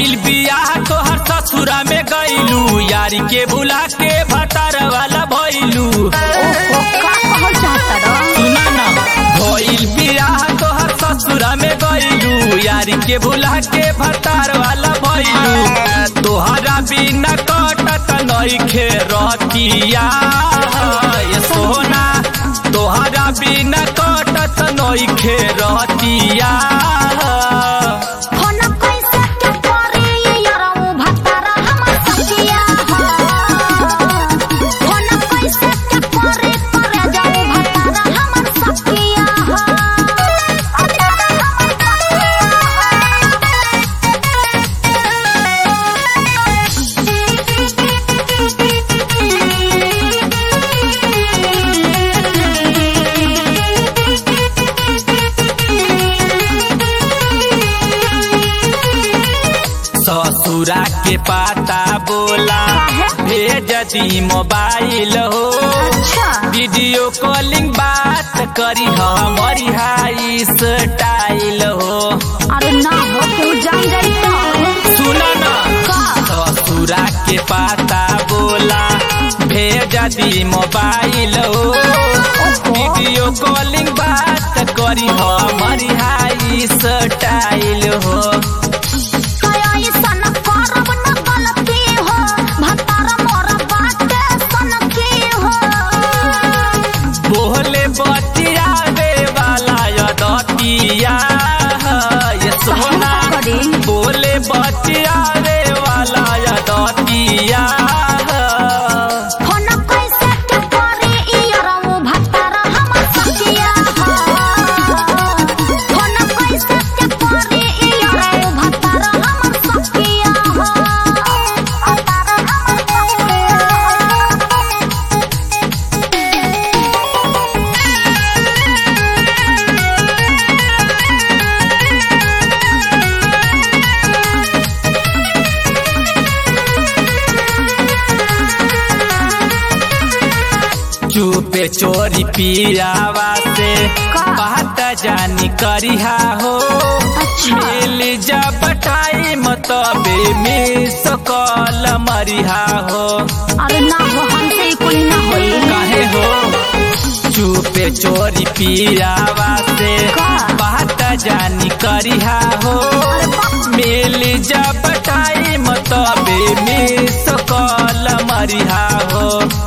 भइल बियाह तोहर ससुरा में गइलू यारी के बुला के भतार वाला भइलू ओहो का कहल चाहता रह सुना ना भइल बियाह तोहर ससुरा में गइलू यारी के बुला के भतार वाला भइलू तोहरा बिना कटत नइखे रतिया ये सोना तोहरा बिना कटत नइखे रतिया फोन कैसे के करे ये यारऊ भतारा हमर सखिया फोन कैसे के करे करे जाऊ भतारा हमर सखिया ससुरा के पाता बोला भेज दी मोबाइल हो अच्छा वीडियो कॉलिंग बात करी हमारी हाई स्टाइल हो अरे ना हो तू जान जाई तो सुना ना का ससुरा के पाता बोला भेज दी मोबाइल हो वीडियो कॉलिंग बात करी हमारी हाई स्टाइल हो कया सन करब न गलती हो भतारा मोर बाटे सन की हो बोले बतियावे वाला यदतिया ये सोना करी बोले बतियावे वाला यदतिया फोन कैसे के करे ई यारऊ भतारा हमर सखिया फोन कैसे के करे ई यारऊ भतारा हमर सखिया भतारा हमर चुपे चोरी पियावा से का? बात जानी करिहा हो अच्छा। मिल जब टाइम तबे मिस कॉल मरिहा हो अरे ना हो हमसे ई कुल ना होई काहे हो चुपे चोरी पियावा से का? बात जानी करिहा हो मिल जब टाइम तबे मिस कॉल मरिहा हो